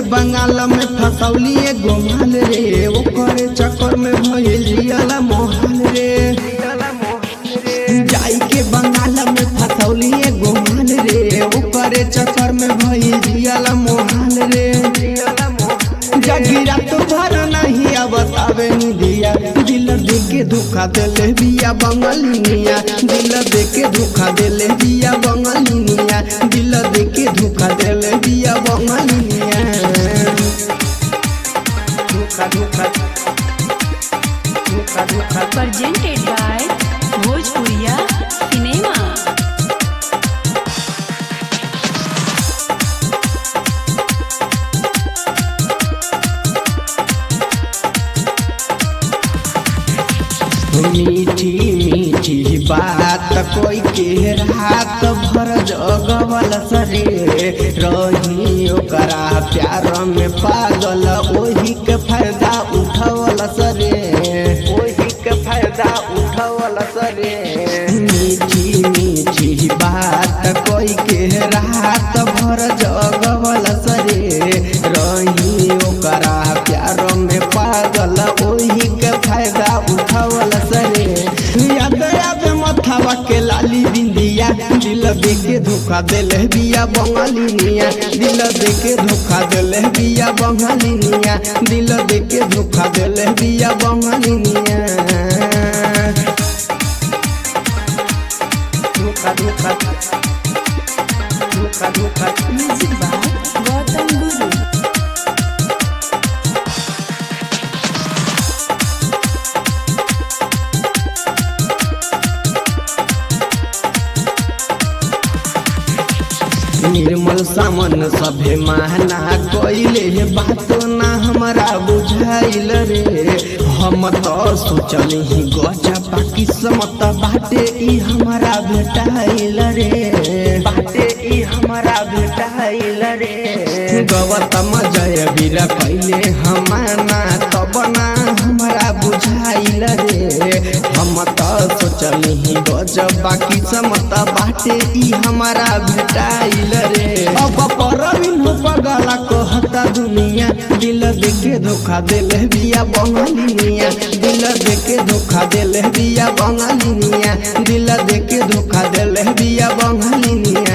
बंगाल में फसौली एगो माल रे ओकर चक्कर में भइल जियला मोहल रे जाई के बंगाल में फसौली एगो माल रे ओकर चक्कर में भइल जियला मोहल रे जगीरा तो भर नहीं बतावे नी दिया दिल दे के धोखा देले बिया बंगालिनिया दिल दे के धोखा देले बिया बंगालिनिया दिल दे के धोखा देले बिया बंगालिनिया धोखा धोखा धोखा धोखा presented by Bhojpuriya Cinema. मीठी मीठी बात कोई के रात भर जगवल सरे रही ओकरा प्यार में पागल ओही के फायदा उठवल सरे ओही के फायदा उठवल सरे मीठी मीठी बात कोई के रात भर जगवल सरे रही ओकरा प्यार में पागल ओही के फायदा उठावल सरे याद याद मथावा के लाली बिंदिया दिल दे के धोखा देले बिया बंगालिनिया दिल दे के धोखा देले बिया बंगालिनिया दिल दे के धोखा देले बिया बंगालिनिया धोखा धोखा धोखा धोखा Music by Gautam Guru. निर्मल सामन सभे महना कइले बात ना हमरा बुझाइल रे हम तो सोचल ही गजबा किस्मत बाटे ई हमरा भेटाइल रे बाटे ई हमरा भेटाइल रे गौतम जय वीर कइले हमाना तब ना हमरा बुझाइल रे हम तो सोचल ही गजबा किस्मत बाटे ई हमरा भेटाइल रे अब परवीन हो पगला कहता दुनिया दिल देके धोखा देले बिया बंगालिनिया दिल देके धोखा देले बिया बंगालिनिया दिल देके धोखा देले बिया बंगालिनिया